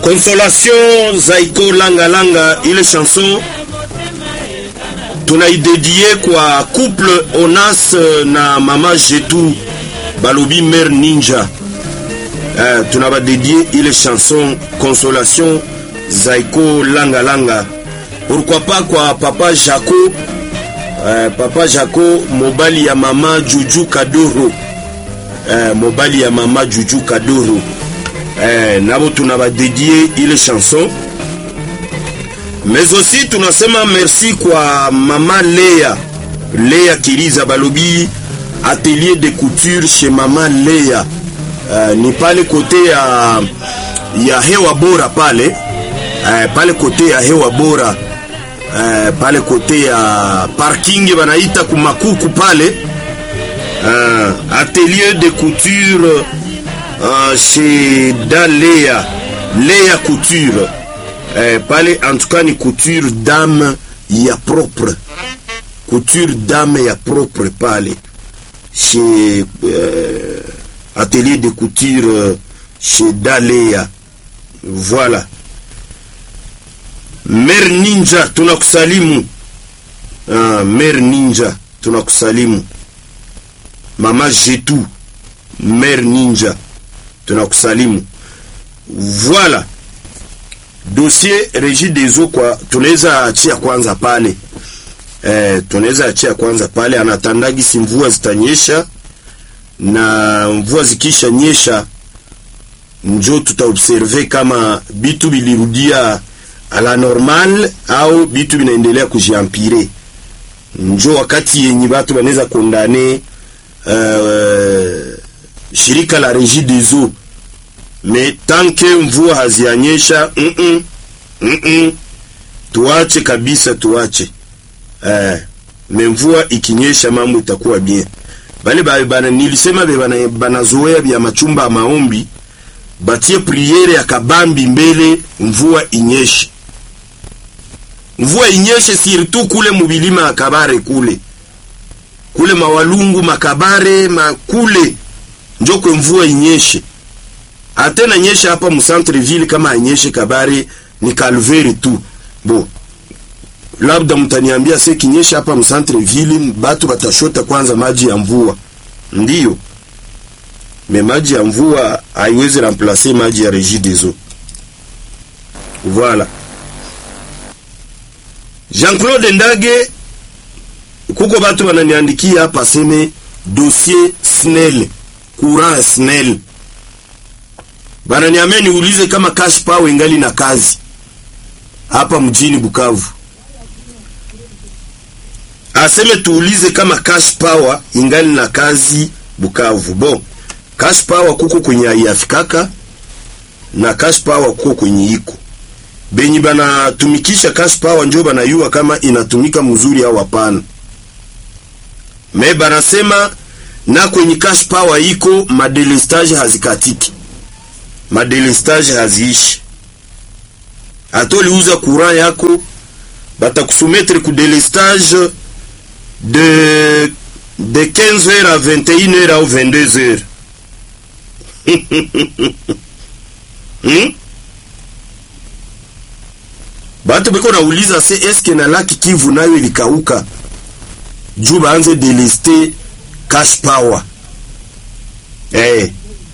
Consolation Zaiko Langa Langa, ile chanson tunaidedie kwa couple Onas na mama Jetu balobi mère Ninja. Eh, tunabadedie ile chanson Consolation Zaiko Langa Langa. Pourquoi pas kwa papa Jaco eh, papa Jaco mobali ya mama Juju Kadoro eh, mobali ya mama Juju Kadoro eh, nabo tunabadedie ile chanson mais aussi tunasema merci kwa mama Lea Lea Kiriza balobi atelier de couture chez mama Lea uh, ni pale kote ya ya hewa bora pale uh, pale kote ya hewa bora uh, pale kote ya parking banaita kumakuku pale uh, atelier de couture uh, chez Dalea Lea couture eh, pale en tout cas ni couture dame ya propre couture dame ya propre pale chez euh, atelier de couture euh, chez Dalea voilà Mer Ninja tunakusalimu ah, Mer Ninja tunakusalimu Mama Jetu Mer Ninja tunakusalimu voilà dossier regie des eaux kwa tunaweza achia kwanza pale eh, tunaweza achia kwanza pale anatandagi si mvua zitanyesha na mvua zikisha nyesha njo tutaobserve kama bitu bilirudia ala normal au bitu binaendelea kujiampire njo wakati yenye batu banaweza kondane uh, shirika la regie des eaux me tanke mvua hazianyesha mm -mm, mm -mm, tuache kabisa tuache eh, me mvua ikinyesha mambo itakuwa bien bale ba, bana, nilisema be bana, banazoea bya machumba ya maombi batie priere ya kabambi mbele mvua inyeshe mvua inyeshe surtout kule mubilima ya kabare kule kule mawalungu makabare makule njokwe mvua inyeshe atena nyesha hapa mu centre ville kama anyeshe kabare ni calvaire tu bo labda mtaniambia se kinyesha hapa mu centre ville batu batashota kwanza maji ya mvua ndiyo me maji ya mvua haiwezi remplacer maji ya regie des eaux voilà Jean-Claude Ndage kuko batu bananiandikia hapa seme dossier SNEL courant SNEL bananiambia niulize kama cash power ingali na kazi hapa mjini Bukavu. Aseme tuulize kama cash power ingali na kazi Bukavu. Bon, cash power kuko kwenye aiafikaka na cash power kuko kwenye iko benyi banatumikisha cash power njo banayua kama inatumika mzuri au hapana. Me banasema na kwenye cash power iko madelestage hazikatiki madelestage haziishi. Hata uliuza courant yako batakusumetre ku delestage de de 15h à 21h au 22h. hmm? Batu beko nauliza se eske na laki Kivu nayo ilikauka juu baanze deleste cash power eh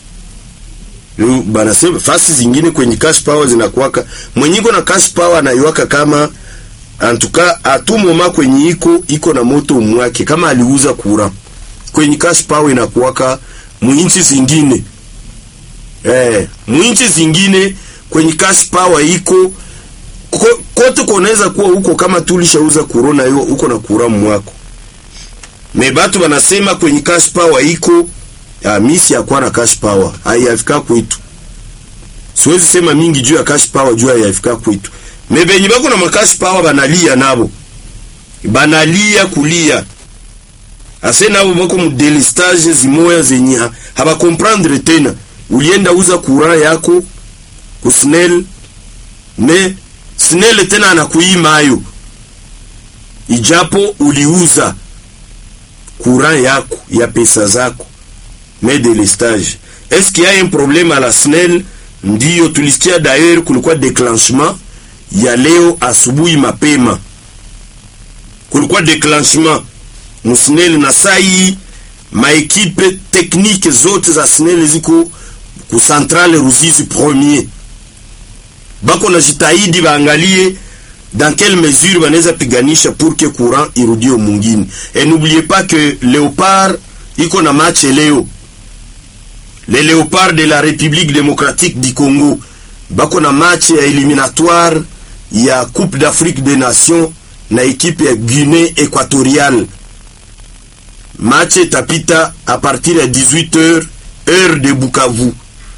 banasema fasi zingine kwenye cash power zinakuwaka mwenyiko na cash power anaiwaka kama antuka atumoma kwenye iko iko na moto umwake kama aliuza kura kwenye cash power inakuwaka mwinchi zingine eh mwinchi zingine kwenye cash power iko kote kunaweza kuwa huko kama tulishauza corona hiyo huko na kura mwako me batu banasema kwenye cash power iko ya misi ya kuwa na cash power haiyafika kwetu. Siwezi sema mingi juu ya cash power juu haiyafika kwetu. Mebenyi bako na makash power banalia nabo. Banalia kulia. Ase nabo bako mu delistage zimoya zenye haba comprendre tena. Ulienda uza courant yako ku SNEL me SNEL tena anakuima hayo. Ijapo uliuza courant yako ya pesa zako mais de l'estage. Est-ce qu'il y a un problème à la SNEL ndiyo tulisikia d'ailleurs kulikuwa declenchement ya leo asubuhi mapema, kulikuwa declenchement musnel na sai maekipe teknike zote za SNEL ziko ku centrale Ruzizi premier, bako na jitahidi baangalie dans quelle mesure banaweza piganisha pour que courant irudie mungini. Et n'oubliez pas que Léopard iko na match leo, les Léopards de la République démocratique du Congo bako na match ya éliminatoire ya Coupe d'Afrique des Nations na ekipe ya Guinée équatoriale. Match itapita à partir ya 18h heure de Bukavu,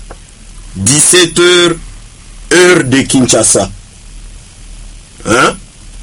17h heure de Kinshasa. Hein?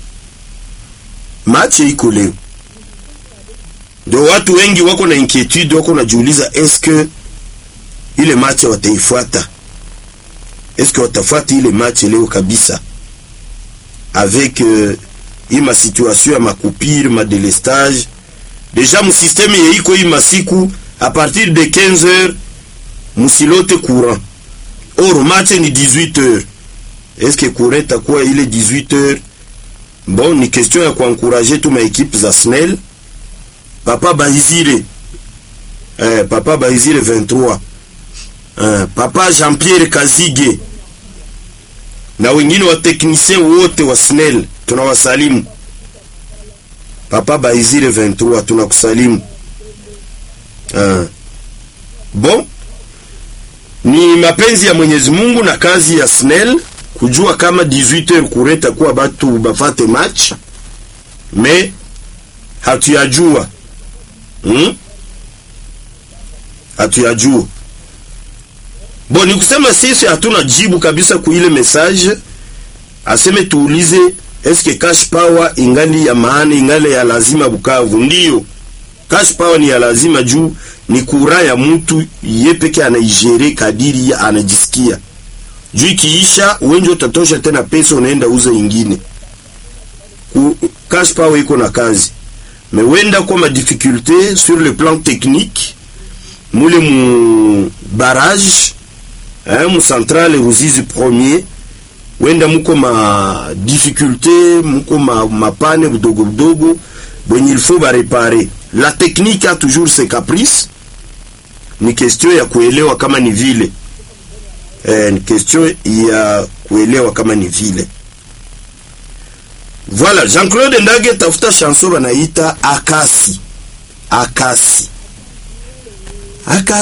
Match iko leo, ndio watu wengi wako na inquietude, wako najiuliza eske ile match wataifuata, eske watafuata ile match leo kabisa avec euh, hii ma situation ya makupire ma delestage deja musysteme yeiko hii masiku a partir de 15 heures musilote courant or match ni 18 heures est-ce que courant itakuwa ile 18 heures bon ni question ya kuankuraje tu maekipe za SNEL papa Bahizire eh, papa Bahizire 23 eh, papa Jean-Pierre Kazige na wengine wa technicien wote wa SNEL tunawasalimu. Papa Baizire 23 tunakusalimu. Uh, bon ni mapenzi ya Mwenyezi Mungu na kazi ya SNEL kujua kama 18h kureta kuwa batu bafate match me hatuyajua hmm? hatuyajua Bon, ni kusema sisi hatuna jibu kabisa ku ile message. Aseme tuulize eske cash power ingali ya maana, ingali ya lazima Bukavu? Ndiyo, cash power ni ya lazima juu ni kura ya mtu ye peke anaijere kadiri ya anajisikia. Juu ikiisha wengi utatosha tena pesa, unaenda uza ingine. Ku, cash power iko na kazi mewenda kwa ma difficulté sur le plan technique mule mu barrage eh, mu centrale Ruzizi premier wenda muko ma difficulté muko ma mapane budogo budogo bwenye il faut ba réparer. La technique a toujours ses caprices, ni question ya kuelewa kama ni vile eh, ni question ya kuelewa kama ni vile. Voilà, Jean-Claude Ndage tafuta chanson banaita Akasi. Akasi. Akasi.